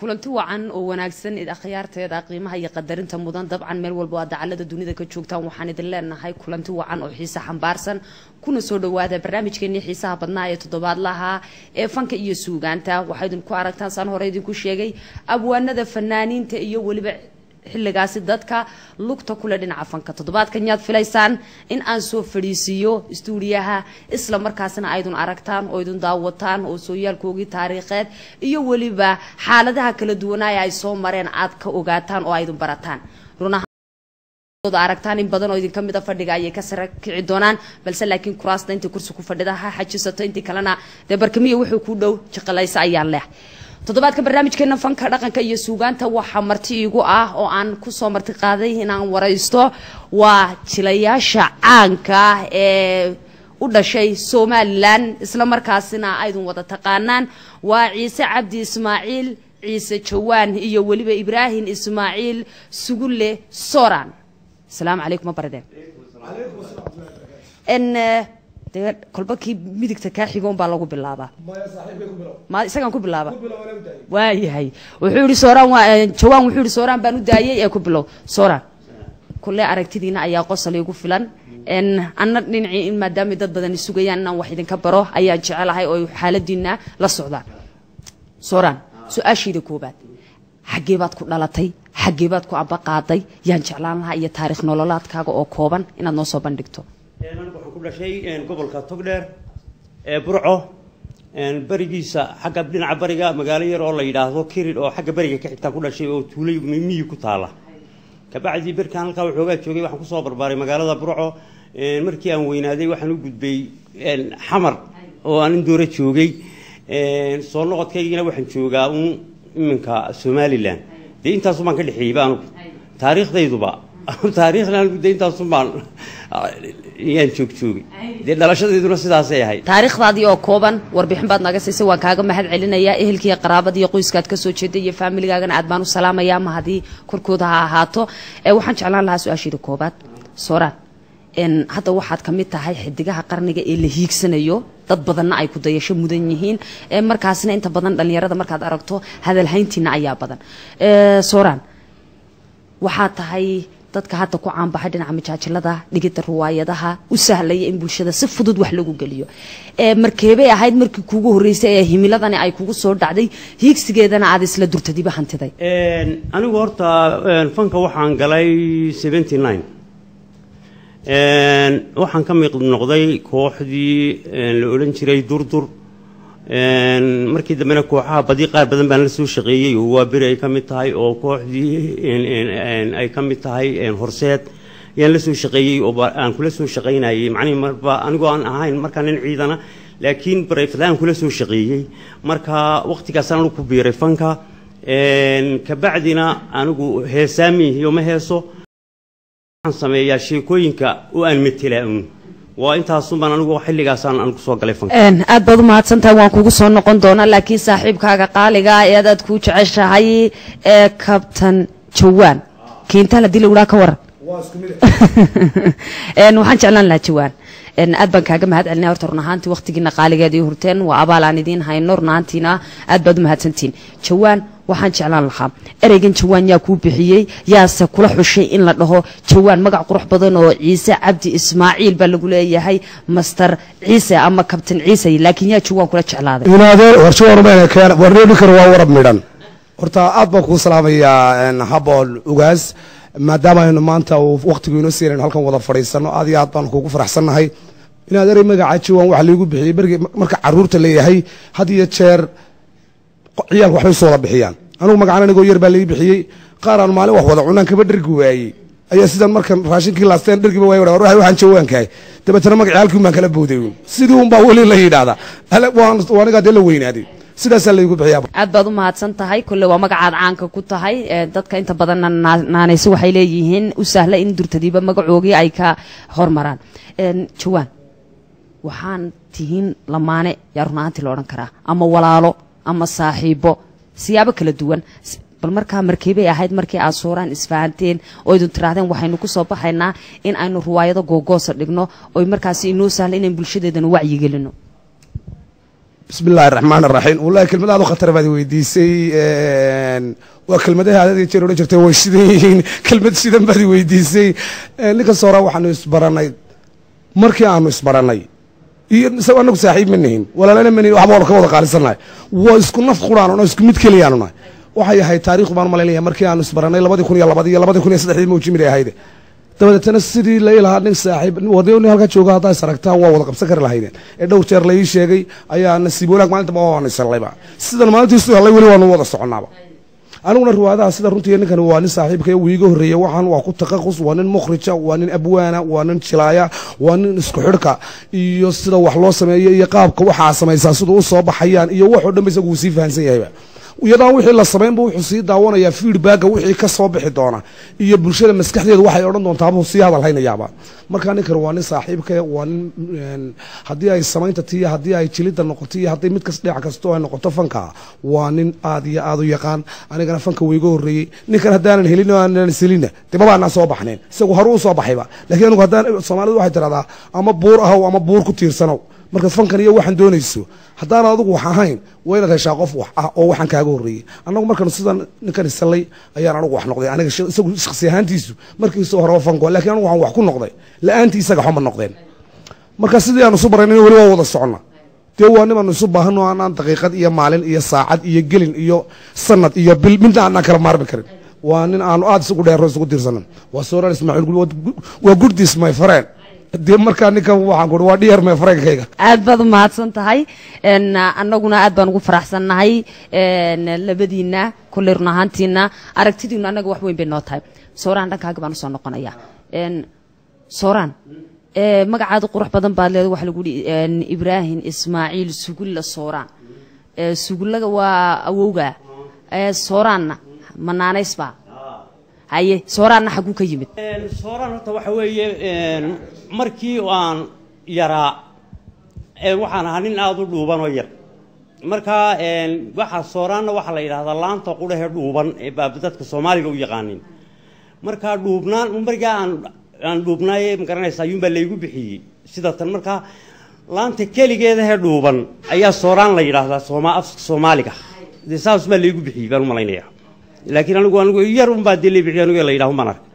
kulanti wacan oo wanaagsan id akhyaarteeda qiimaha iyo qadarinta mudan dabcan meel walba oo dacalada dunida ka joogtaan waxaan idin leenahay kulanti wacan oo xiise xambaarsan kuna soo dhawaada barnaamijkeenii xiisaha badnaa ee toddobaadlaha ee fanka iyo suugaanta waxaa idinku aragtaan saan hore idinku sheegay abwaanada fanaaniinta iyo weliba xilligaasi dadka lugta kule dhinaca fanka toddobaadkan yaad filaysaan in aan soo fadhiisiiyo istuudiyaha isla markaasna aydun aragtaan oo idun daawataan oo sooyaalkoogii taariikheed iyo weliba xaaladaha kala duwanaaye ay soo mareen aad ka ogaataan oo aydun barataan aragtaan in badan oo idinka mida fadhiga ayay ka sara kici doonaan balse laakiin kuraasta intii kursi ku fadhida ha xajisato intii kalena dee barkamiya wuxuu ku dhow jiqilaysa ayaan leh toddobaadka barnaamijkeena fanka dhaqanka iyo suugaanta waxaa marti iigu ah oo aan kusoo marti qaaday inaan waraysto waa jilayaasha caanka ah ee u dhashay somalilan isla markaasina aydun wada taqaanaan waa ciise cabdi ismaaciil ciise jawaan iyo weliba ibraahim ismaaciil sugulle soran asalaamu calaykum ma barideen dee kolba kii midigta kaa xigoon baa lagu bilaabaa ma isagaan ku bilaaba waayahay wuxuu yihi sooraan waa jawaan wuxuu yihi sooraan baan u daayay ee ku bilow sooraan kulle aragtidiina ayaa qosol igu filan anna dhinacii in maadaama dad badani sugayaan inaan wax idinka baro ayaan jecelahay oo xaaladiina la socdaan sooraan su-aashayda koobaad xaggee baad ku dhalatay xaggee baad ku ambaqaaday yaan jeclaan lahaa iyo taarikh nololaadkaaga oo kooban inaad noo soo bandhigto anigu waxaan ku dhashay gobolka togdheer ee burco berigiisa xagga dhinaca bariga magaalo yar oo la yidhaahdo kirid oo xagga beriga ka xigtaan ku dhashay oo tuulay miyi ku taala kabacdii berkaan halkaa waxoogaa joogay waxaan kusoo barbaaray magaalada burco markii aan weynaaday waxaan u gudbay xamar oo aan indoora joogay soo noqodkaygina waxaan joogaa un iminka somalilan dee intaasumaan ka dhexeeyey ba anugu taariikhdayduba taariikhna anigu dee intaasumaan yaan joogjoogay dee dhalashadayduna sidaasay ahayd taariikhdaadii oo kooban warbixin baad naga siisay waan kaaga mahad celinayaa ehelkiiyo qaraabada iyo qoyskaad ka soo jeeday iyo faamiligaagana aad baan u salaamayaa ma haddii korkooda ha ahaato waxaan jeclaan lahaa su-aashiida koobaad sooraan hadda waxaad ka mid tahay xidigaha qarniga ee la hiigsanayo dad badanna ay ku dayasho mudan yihiin markaasna inta badan dhallinyarada markaad aragto hadalhayntiina ayaa badan sooraan waxaa tahay dadka hadda ku caanbaxay dhinaca majaajilada dhigida riwaayadaha u sahlaya in bulshada si fudud wax lagu geliyo markeebay ahayd markii kuugu horreysay ee himiladani ay kugu soo dhacday hiigsigeedana aad isla durtadiba hantiday anigu horta fanka waxaan galay seventy nine waxaan ka miiq noqday kooxdii la odhan jiray durdur markii dambena kooxaha badi qaar badan baan la soo shaqeeyey oo waa beri ay ka mid tahay oo kooxdii ay ka mid tahay horseed ayaan la soo shaqeeyey oo aan kula soo shaqaynayey macnihi marba anigoo aan ahayn markaa nin ciidana laakiin barefadaan kula soo shaqeeyey marka waqtigaasaan anigu ku biiray fanka kabacdina anigu heesaamihiyo ma heeso waxaan sameeyaa sheekooyinka oo aan metelaa un waa intaasunbaan anigu xilligaasaan anigu soo galay fanka aad baad umahadsantahay waan kugu soo noqon doonaa laakiin saaxiibkaaga qaaliga ee adaad kuu jeceshahay ee kabtan jawaan kiintaal haddii lagudhaa ka waran waxaan jeclaan lahaa jawaan aad baan kaaga mahad celinaya horta run ahaantii waqtigiina qaaligeed iyo hurteen waa abaal aan idiin hayno run ahaantiina aad baad umahadsantihiin jawaan waxaan jeclaan lahaa ereygan jawaan yaa kuu bixiyey yaase kula xushay in la dhaho jawaan magac qurux badan oo ciise cabdi ismaaciil baa lagu leeyahay master ciise ama kabtan ciise laakiin yaa jawaan kula jeclaaday inaadeen warjawaan warneebikar waa warab midhan horta aad baan kuu salaamayaa habool ugaas maadaama aynu maanta waqtigu inoo siinan halkan wada fadhiisano aad iyo aad baan kuugu faraxsannahay inaad erey magaca jawaan waxa laigu bixiyey bergi marka caruurta leeyahay had iyo jeer ciyaalka waxbay soo wada bixiyaan anugu magacaan anigoo yar baa lai bixiyey qaar aan maalin wax wada cunaan kaba dhergi waayey ayaa sidan markan raashinkii laasteen dhergiba waay waxaan jawaankahay dabeetana magacii halkii baan kala bowday sidii un baa weli la yidhaahdaa anigaa dee la weynaaday sidaasaa laygu bixiyaa aad baad u mahadsan tahay kolle waa magacaad caanka ku tahay dadka inta badanna naanayso waxay leeyihiin u sahla in durtadiiba magacoogii ay ka hormaraan jawaan waxaan tihiin lamaane yaa runaantii la odhan karaa ama walaalo ama saaxiibo siyaabo kala duwan bal markaa markeebay ahayd markii aad sooraan isfahanteen oo idin tiraahdeen waxaynu ku soo baxaynaa in aynu riwaayado googoosa dhigno oy markaasi inoo sahla inaan bulshadeedana wacyigelino bismi illaahi raxmaan raxiim wallahi kelmadaad u khatar baad weydiisay waa kelmadaha aad jeer odhan jirtay way shidan yihiin kelmad shidan baad weydiisay ninka soora waxaanu isbaranay markii aanu isbaranay iyo isago anagu saaxiib ma nihin walaalana ma nihin waxba wada ka wada qaalisannahay waa isku naf quraanu no isku mid keliyaanu nahay waxay ahayd taariikhdu baan malaynaya markii aanu isbaranay labadii kun iyo labadii iyo labadii kun iyo saddexdii mawjimid ay ahayde dabadeetana sidii lai lahaa nin saaxiib wadni halkaa jooga haddaa is aragtaan waa wada qabsan kari lahaydeen ee dhowr jeer la ii sheegay ayaa nasiib wanaag maalinta waanu isallayba sidan maalintiisu hellay weli waanu wada soconnaaba aniguna riwaayadaha sida runtii ninkan waa nin saaxiibkay uu iiga horreeyey waxaan waa ku taqaqus waa nin mukhrija waa nin abwaana waa nin jilaaya waa nin isku xidhka iyo sida wax loo sameeyo iyo qaabka waxaa samaysaa siduu u soo baxayaan iyo waxoo dhan ba isagu uu sii fahansan yahayba iyadaan wixii la samaynba wuxuu sii daawanayaa feedbacka wixii ka soo bixi doona iyo bulshada maskaxdeedu waxay odhan doontaa buu sii hadal haynayaaba markaa ninkan waa nin saaxiibka waa nin haddii ay samaynta tiyo haddii ay jilidda noqoto iyo haddii mid kas dhinac kastoo ay noqoto fanka waa nin aad iyo aad u yaqaan anigana fanka wayga horreeyey ninkan haddaanan helin oo aanan selina dee mabaanaa soo baxneen isagu horu u soo baxayba lakiin anigu haddaan soomaalidu waxay tiradaa ama buur ahow ama buur ku tiirsanow markaad fankan iyo waxaan doonayso haddaan adigu wax ahayn waa inaad heshaa qof wax ah oo waxaan kaaga horreeyey annagu markan sidan ninkan isallay ayaan anigu wax noqday aniga isagu shaksi ahaantiisu markiisu horeba fanko lakiin anigu waxaan wax ku noqday la-aantii isaga xoma noqdeen marka sidii aan isu barayn weli waa wada soconna dee waa nimaanu isu baahano aanaan daqiiqad iyo maalin iyo saacad iyo gelin iyo sanad iyo bil midna aanaan kala maarmi karin waa nin aanu aada isugu dheero isugu tiirsanan waa sooran ismaaciil gul waa gurdis my friend dee markaa ninkan waxaan ku waa dhiyar mee fareenkayga aad baad u mahadsan tahay annaguna aad baan ugu faraxsannahay labadiina kolley run ahaantiina aragtidiinu annaga wax weyn bay noo tahay sooraan dhankaaga baan usoo noqonaya sooraan magacaada qurux badan baad leeda waxa lagu yihi ibraahim ismaaciil sugulla sooraan sugullaga waa awowga sooraanna manaanaysbaa haye sooraanna xaguu ka yimid sooraan horta waxa weeye markii aan yaraa waxaan ahaa nin aada u dhuuban oo yar markaa waxaa sooraanna waxaa la yidhahdaa laanta qudhahe dhuuban ee baa dadka soomaaliga u yaqaanin markaa dhuubnaan markaa aan aan dhuubnaaye magaranaysa ayuunbaa laygu bixiyey sida tan markaa laanta keligeedahee dhuuban ayaa sooraan la yidhaahdaa sooma afka soomaaliga dee saas baa laygu bixiyey baan u malaynayaa laakiin anigu anigu yar unbaa dee lay bixiy anigu la yidhaho maan ark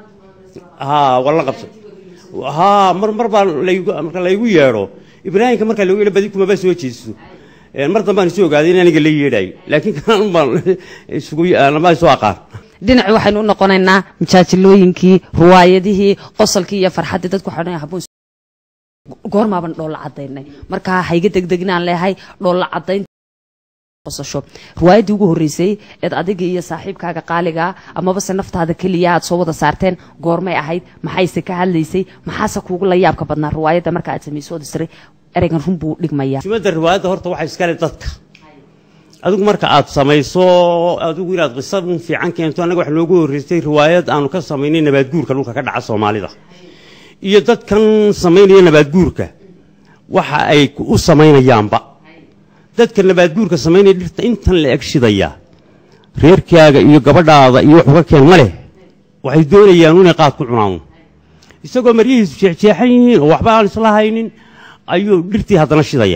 haa waa la qabsan haa mar mar baa laygu marka laygu yeedho ibraahimka markaa lagu yeedho badi kumaba soo jeesto mar dambaan isu ogaaday in aniga la yeedhaayo laakiin kan baan isugu lama isu aqaan dhinaci waxaynu u noqonaynaa majaajilooyinkii ruwaayadihii qosolkii iyo farxaddii dadku waxay odhanayaan habboon goormaaban dhoolla caddaynay markaa hayga degdeginaan leehay dhoolla caddayn qosasho riwaayaddii ugu horreysay eed adiga iyo saaxiibkaaga qaaligaa amaba se naftaada keliya aad soo wada saarteen goormay ahayd maxayse ka hadlaysay maxaase kuugu la yaabka badnaa riwaayadda marka aad samayso ood isray ereygan run buu dhigmayaa jumada riwaayadda horta waxaa iskale dadka adigu marka aad samayso adigu inaad qisa un fiican keento annaga wax noogu horreysay riwaayad aanu ka samaynay nabaadguurka dhulka ka dhaca soomaalida iyo dadkan samaynaya nabaadguurka waxa ay u samaynayaanba dadka nabaadguurka samaynaya dhirta intan la eg shidaya reerkaaga iyo gabadhaada iyo wax uga keen ma leh waxay doonayaan inay qaad ku cunaan isagoo maryihiisu jeexjeexan yihiin oo waxba aan isla haynin ayuu dhirtii haddana shidaya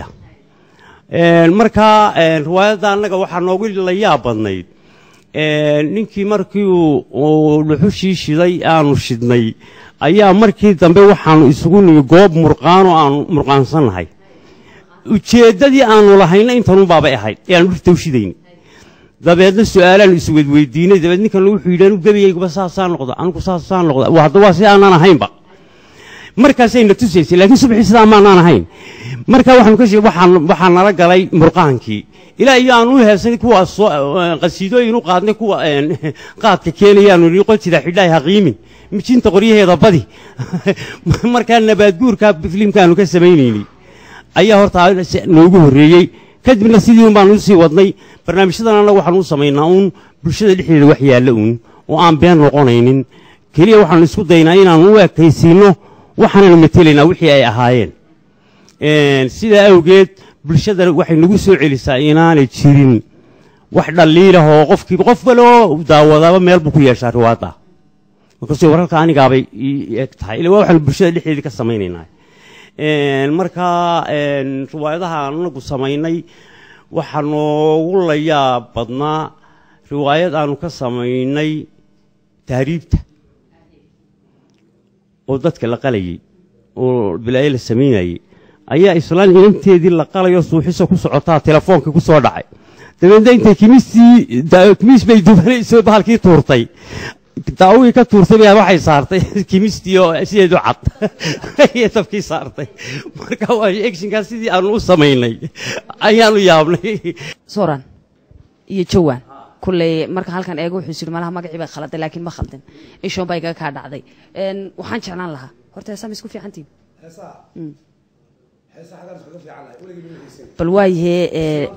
markaa riwaayadda annaga waxaa noogu la yaab badnayd ninkii markii uu dhuxushii shiday aanu shidnay ayaa markii dambe waxaanu isugu nimi goob murqaanoo aanu murqaansannahay ujeeddadii aanu lahayna intanunbaabay ahayd ee aanu dhirta u shidayn dabeedna su-aalaanu isweydweydiinay dabeed ninkan wuxuu yidhi anu gebigayguba saasaa noqda anugu saasaa noqda hadda waa si aanaan ahaynba markaasayna tusaysay laakiin subaxii sidaa maanaan ahayn marka waxaanu ka sheeg waxaan waxaa nala galay murqaankii ilaa iyo aan u heesanay kuwa soo qasiidooyin u qaadnay kuwa qaadka keenayaanu nii qoltida xidhaay haqiimin mijinta qoryaheeda badi markaa nabaadguurka filimkaanu ka samaynaynay ayaa horta noogu horreeyey kadibna sidii un baanu usii wadnay barnaamijyadan annaga waxaanu u samaynaa uun bulshada dhexdeeda wax yaalla uun oo aan been noqonaynin keliya waxaanu isku daynaa inaanu u ekaysiinno waxaanaynu matelaynaa wixii ay ahaayeen sidaa awgeed bulshada waxay nagu soo celisaa inaanay jirin wax dhaliilah oo qofkiiba qof waloo daawadaaba meel buu ku yeeshaa riwaadda markaasuu wararka anigaabay eg tahay ila waa waxaanu bulshada dhexdeedii ka samaynaynaa Een, markaa een, riwaayadaha aan anagu samaynay waxaa noogu la yaab badnaa riwaayad aanu ka samaynay tahriibta oo dadka la qalayay oo bilaayo la samaynayay ayaa islaan inanteedii la qalayo suuxisa ku socotaa telefoonka ku soo dhacay dabeedna intay kimistii da- kimis bay dubanayso bahalkii tuurtay daawihii ka tuurtay baa waxay saartay kimistii oo sideedu cad ayay dabkii saartay marka waa actionkaa sidii aanu u samaynay ayaanu yaabnay soran iyo jawaan kulley marka halkan eego wuxuu yidhi malaha magacii bay khaladay laakiin ma khaldin ishoon baa igaga kaa dhacday Een, waxaan jeclaan lahaa horta heesaa ma isku fiicantiin bal waayahee ee,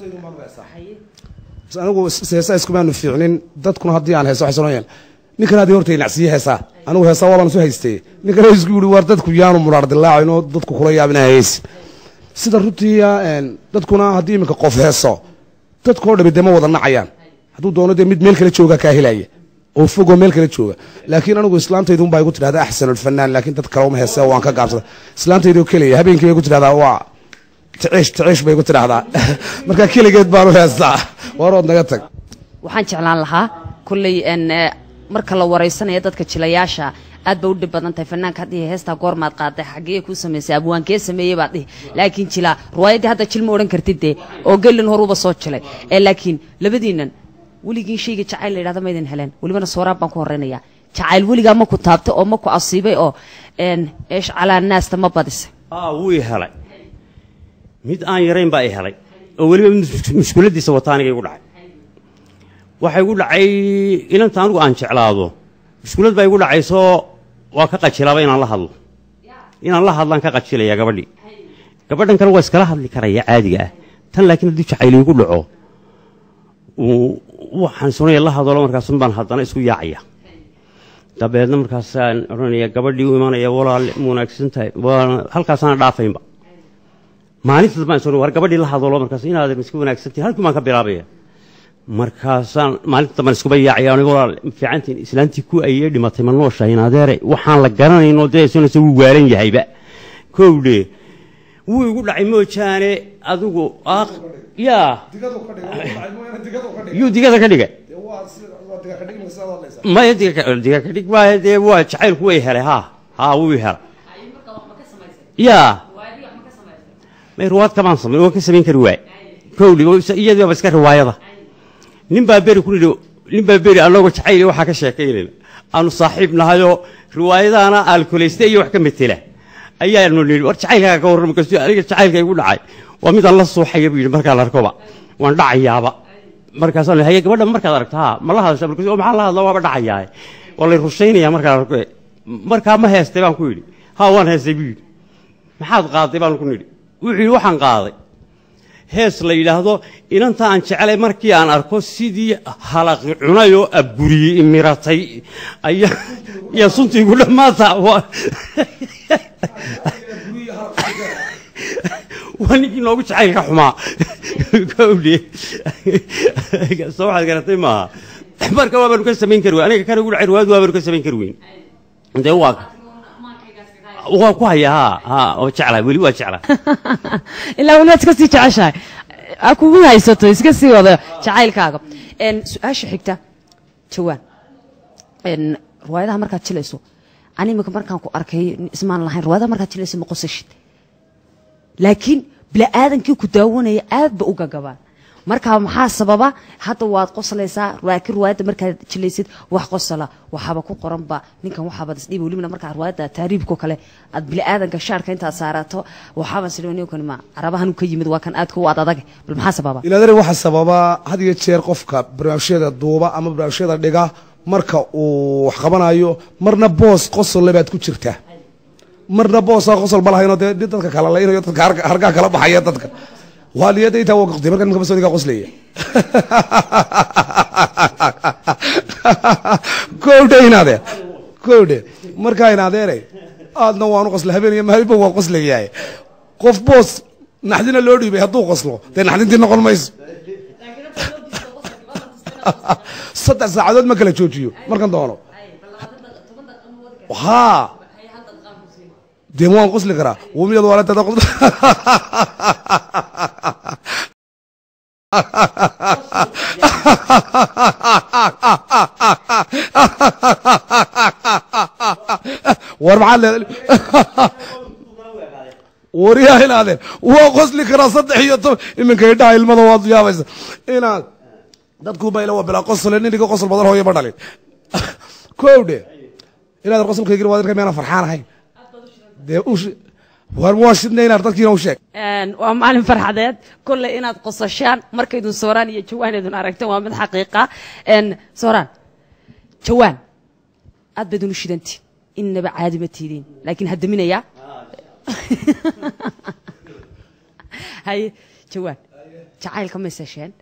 anigu heesaa iskumaanu fiicnin dadkuna haddii aan heeso waxay soonayaan ninkan haddii horta inacsiye heesaa anigu heesaa waabaan isu haystay ninkan isku yidhi waar dadku yaanu muraar dilaacin oo dadku kula yaabina heesi sida runtii een, dadkuna haddii iminka qof heeso dadkoo dhami dee ma wada nacayaan hadduu doono dee mid meel kale jooga kaa helaya oo fogoo meel kale jooga laakiin anigu islaamtaydu unbaa igu tidhahda axsanulfanaan laakiin dad kale uma heese waan ka gaabsada islaamtaydu keliya habeenkii bay igu tidhahdaa waa ticiish ticiish bay igu tidhahdaa marka keligeed baanu heestaa warood naga tag waxaan jeclaan lahaa kulley een, ee, marka la wareysanaya dadka jilayaasha aad ba u dhib badan tahay fanaanka haddii heestaa goormaad qaaday xaggee kuu samaysay abwaankee sameeyey baad dhihi laakiin jilaa riwaayaddii hadda jil ma odhan kartid dee oo gelin horuba soo jilay ee laakiin labadiinan weligiin shayga jacayl la yidhahda maydin heleen welibana sooraab baan ku horeynayaa jacayl weligaa ma ku taabtay oo ma ku asiibay oo een, eesh calaa naasta ma badisay aa wuu i helay mid aan yarayn baa i helay oo weliba mid mushkuladiisa wata aniga igu dhacay waxaa igu dhacay inanta anigu aan jeclaado mushkulad baa igu dhacaysoo waa ka qajilaaba inaan la hadlo inaan la hadlaan ka qajilaya gabadhii gabadhan kale waa iskala hadli karaya caadiga ah tan laakiin haddii jacayl igu dhaco uu- waxaan sunaya la hadalo markaasun baan haddana isku yaacaya dabeedna markaasaan odhanaya gabadhii u imanaya walaal ma wanaagsan tahay waa halkaasaana dhaafaynba maalinta dambaan soo war gabadhii la hadalo markaas inaad iska wanaagsan tahay halkii baan ka bilaabaya markaasaan maalinta dambaan iskuba yaacaya aniga walaal ma fiicantiin islaantii ku ayee dhimatay ma nooshahay adeere waxaan la garanayno dee sunaysa wuu waalan yahayba kowdhe wuu igu dhacay moojaane adigu aaq yaa yuu digada ka dhigay maya diga ka- diga ka dhig waaye dee waa jacaylku way helay haa haa wuu i helay yaa may ruwaad kamaan samayn waan ka samayn kari waay kowdhi iyadii baaba iska riwaayada nin baa beri ku nidhi nin baa beri annagoo jacayl waxaa ka sheekaynayna aanu saaxiib nahayoo riwaayadaana alkoleyste iyo wax ka metela ayaanu nidhi war jacaylkaaga ka warrama kastu aniga jacaylka igu dhacay waa midaan la suuxaya buu yidhi markaan arkoba waan dhacayaaba markaasaan haye gabadha markaad aragto haa ma la hadasha markaas maxaa la hadla waaba dhacayaa waa lay rushaynaya markaan arko markaa ma heestay baan ku yidhi haa waan heestay buu yidhi maxaad qaaday baan ku nidhi wuxuu yidhi waxaan qaaday hees la yidhaahdo inanta aan jeclay markii aan arko sidii halaqi cunay oo abburiyey imiratay ayaa yaa suntii igu dhammaata waa waa ninkii noogu jacaylka xumaa kowdhe soo waxaad garatay maaha marka waabaanu ka samayn kari weyn aniga kana ugu dhacay riwaayadu waabaanu ka samayn kari weyn dee waa waa ku haya haa haa oo jeclaa weli waa jeclaa ilaa welibaad iska sii jeceshahay ha kugu haysato iska sii wada jacaylkaaga Een, su-aasha xigta jawaan Een, riwaayadaha markaad jilayso ani imika markaan ku arkay ismaan lahayn riwaayadaha markaad jilayso ma qosashid laakiin bini-aadankii ku daawanaya aad ba u gagabaan marka maxaa sababa hadda waad qoslaysaa laakiin riwaayadda markaad jilaysid wax qosala waxaaba ku qoranba ninkan waxaabaad isdhiiba welibana markaa riwaayadda taariibko kale aad bini-aadanka shaarka intaad saarato waxaaban sidhoninkani ma carabahan ka yimid waa kan aadka u ad adag bal maxaa sababa ilaadari waxaa sababa had iyo jeer qofka barnaamijyada duuba ama barnaamijyada dhiga marka uu wax qabanayo marna boos qosolle baad ku jirtaa marna boosaa qosol ma lahaynoo dee dadka kala laynayo dadka harga- hargaa kala baxaya dadka waa niyadda intaa waa qoqtay marka ninka masodiga qoslaya kowdhe inaade kowdhe markaa inaadeere aadna waanu qosla habeen iyo maalinba waa qoslayahay qof boos naxdina loo dhiibay hadduu qoslo dee naxdintii noqon mayso saddex saacadood ma kala joojiyo markan doono haa dee waan qosli karaa wumiyad waalantada qos war maxaa le waryaa inaadeen waa qosli karaa saddex iyo toban iminka idhaha ilmada waad yaabaysa inaad dadku bayla waa bilaa qosle nin iga qosol badan hooyo ma dhalin kow dhe inaad qosolkaygin waa dirka meena farxaan ahayn dee ush war waa shidna inaad dadkiina u sheeg waa maalin farxadeed kolley inaad qosashaan markaydun sooraan iyo jawaan idun aragteen waa mid xaqiiqa sooraan jawaan aad baydun u shidantiin innaba caadi ma tiidiin laakiin haddaminayaa haye jawaan jacaylka ma isesheen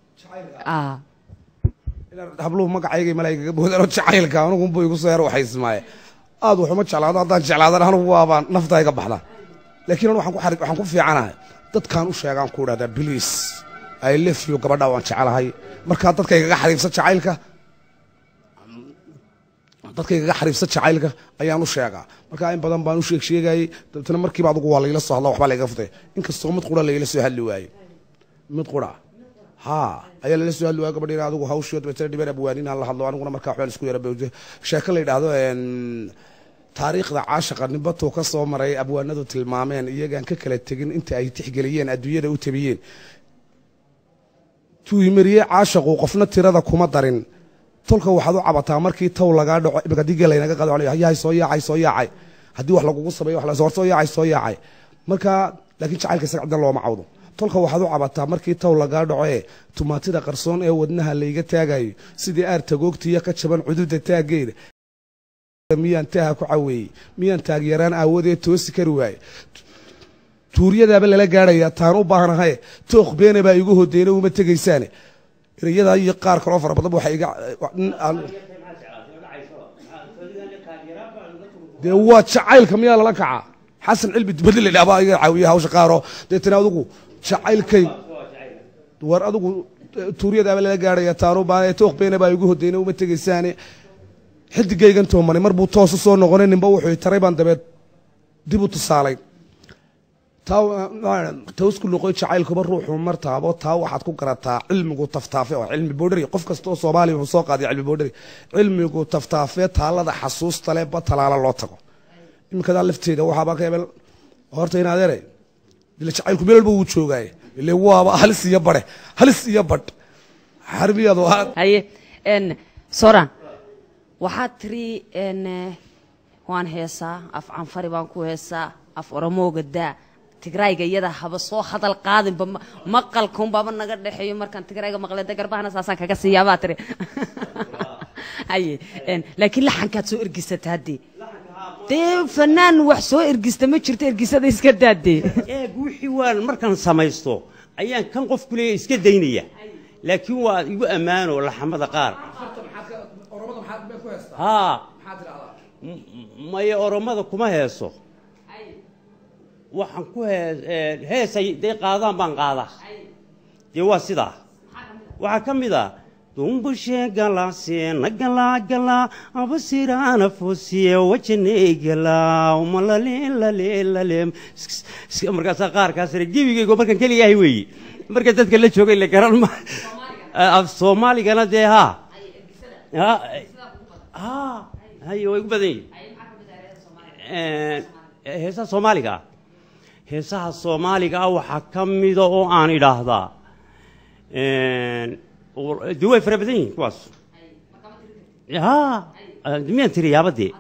habluhu magacayga malaayigaga boodano jacaylka anugunbu igu soo yar waxaysmaaye aad waxuma jeclaado haddaan jeclaadan anugu waabaan nafta iga baxda laakiin anu waxaan ku fiicanahay dadkaan u sheegaan ku idhahdaa bliis i lef you gabadha waan jecelahay markaa dadkaygaga xariibsa jacaylka dadkaygaga xariibsa jacaylka ayaan u sheegaa markaa in badan baan u sheeg sheegayey dabetna markiiba adugu waa layla soo hadla waxbaa layga futay inkastoo mid qura layla soo hadli waaye mid qura ha ayaa lala soo hadli waaya gabadhiina adigu hawshio dabeetana dhibeen abwaaninaan la hadlo aniguna markaa waxbaan isku yara bawde sheeko la yidhaahdo taariikhda caashaqa nibatuu ka soo maray abwaanadu tilmaameen iyagaan ka kala tegin inta ay tixgeliyeen adduunyada u tabiyeen tuuhimariye caashaqu qofna tirada kuma darin tolka waxaad u cabataa markii taw lagaa dhaco imika haddii geel laynaga qaado yahay soo yaacay soo yaacay haddii wax lagugu sameeyo wax hor soo yaacay soo yaacay marka laakiin jacaylka isaga cidna looma cawdo tolka waxaad u cabataa markii taw lagaa dhaco ee tumaatida qarsoon ee wadnaha layga taagayo sidii aar tagoogtiiyo ka jaban cududa taaggeeda miyaan taaha ku caweeyey miyaan taagyaraan aawadeed toosi kari waaye tuuryadaaba lala gaadhayaa taan u baahnahaye tooq beene baa igu hodeyna uma tegaysaane erayadaa iyo qaar kaloo fara badan waxa iga dee waa jacaylka miyaa lala kacaa xasan cilmi dibadli la dhaabaa iga caawiya hawsha qaaroo deetana adigu jacaylkay war adigu tuuryadaaba lala gaadhaya taan u baahnahaye tooq beene baa igu hodeyna uma tegaysaane xidigaygan toomanay mar buu toosu soo noqonay ninba wuxuu taray baan dabeed dib u tusaalay tawsku luqoy jacaylkuba ruuxu martaabo taa waxaad ku garataa cilmigu taftaafe oo cilmi boodhari qof kasta oo soomaaliya wuxuu soo qaadiya cilmi boodhari cilmigu taftaafe taalada xasuusta leh ba talaala loo tago iminkadaa lafteeda waxaaba ka hebel horta in adeere ila jacaylku meel walba wuu joogaaye ile waaba halis iyo badhe halis iyo badh xarbiyadu haye soran waxaad tiri waan heesaa af canfari baan ku heesaa af oromooga daa tigraayga iyada haba soo hadal qaadinba maqalkaunbaaba naga dhexeeyo markaan tigraayga maqle de garbahana saasaan kaga siiyaabaa tiri haye laakiin laxankaad soo ergisata haddee dee fanaan wax soo ergista ma jirto ergisada iska daadee eeg wixii waan markaan samaysto ayaan kan qofku leeya iska daynaya laakiin waa igu ammaano laxamada qaar haa maya oromada kuma heeso waxaan ku hee heesay day qaadaan baan qaadaa dee waa sidaa waxaa ka mid a dumbushe galase nagalagala abasirana fosiye wajanegala umalalelale markaasaa qaarkaasina gebigaygo markaan keligahay weeye marka dadka la joogay la garan ma af soomaaligana dee haa ha hay way ugu badan yihin heesaha soomaaliga ah heesaha soomaaliga ah waxaa ka mida oo aan idhaahdaa de way fara badan yihin kuwaas ha miyaan tiri yaabadee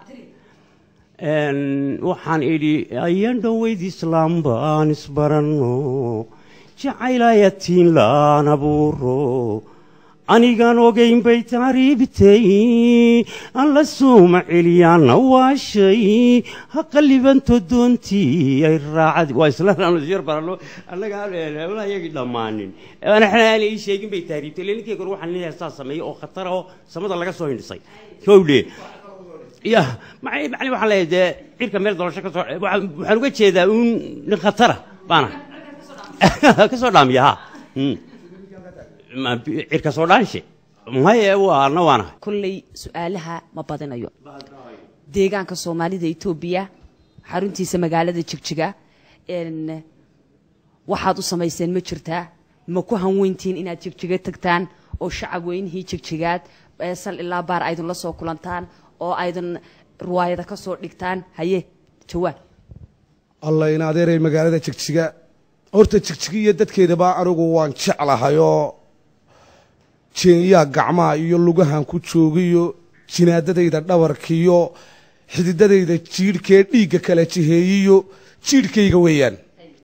waxaan idhi ayaan dhoweyd islaamba aan isbaranno jacaylayatiin laan abuuro anigaan ogayn bay taariibtay aan la suuma celiyaana waashay ha qalibanto doontii ay raacad waa islaansyar baralo annaga yagii dhammaanin anaxna aan ii sheegin bay taariibtay ile ninkay kor waxaan nin heestaa sameeyey oo khatara oo samada laga soo hindhisay kowdhe ya macni macni waxaan leeyahay dee cirka meel dolasho ka soo waxaan uga jeedaa uun nin khatara baana ka soo dhaamiya ha cirka soo dhaanshe maye waana waanahay kolley su-aalaha ma badinayo deegaanka soomaalida etoobiya xaruntiisa magaalada jigjiga n waxaad u samayseen ma jirtaa ma ku hanweyntiin inaad jigjiga tagtaan oo shacab weynihii jigjigaad ee sal ilaa baar aydin la soo kulantaan oo aydin ruwaayada ka soo dhigtaan haye jawaab alla in adeeray magaalada jigjiga horta jigjiga iyo dadkeedaba anigu waan jeclahayoo jeenyaa gacmaha iyo lugahan ku joogiyo jinaadadayda dhabarkiyo xididadayda jiidhkee dhiigga kala jiheeyiyo jiidhkayga weeyaan